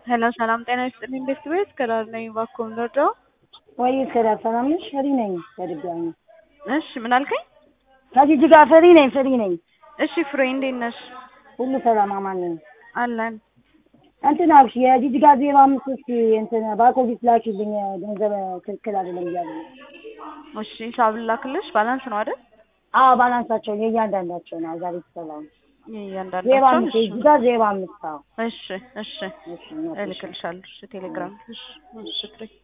ሄሎ ሰላም ጤና ይስጥልኝ። እንዴት ቤት ከዳር ነኝ እባክዎ ምንወደው ወይ ከዳር ሰላም ነሽ? ፈሪ ነኝ ከድጋሚ እሺ ምን አልከኝ? ከጂጂ ጋር ፈሪ ነኝ ፈሪ ነኝ። እሺ ፍሬ እንዴት ነሽ? ሁሉ ሰላም አማን ነኝ። አለን እንትን አልሽ የጂጂ ጋር ዜሮ አምስት እስኪ እንትን ባኮዲስ ላኪልኝ ገንዘብ ትክክል አይደለም እያሉ ነው። እሺ ሂሳብ ላክልሽ። ባላንስ ነው አይደል? አዎ ባላንሳቸው የእያንዳንዳቸው ነው ዛሬ የተሰራው ዜሮ እያንዳንዳቸው አምስት የጂጂ ጋር ዜሮ አምስት አዎ እሺ እሺ እሺ እሺ እልክልሻለሁ። እሺ ቴሌግራም እሺ እሺ ፍሬ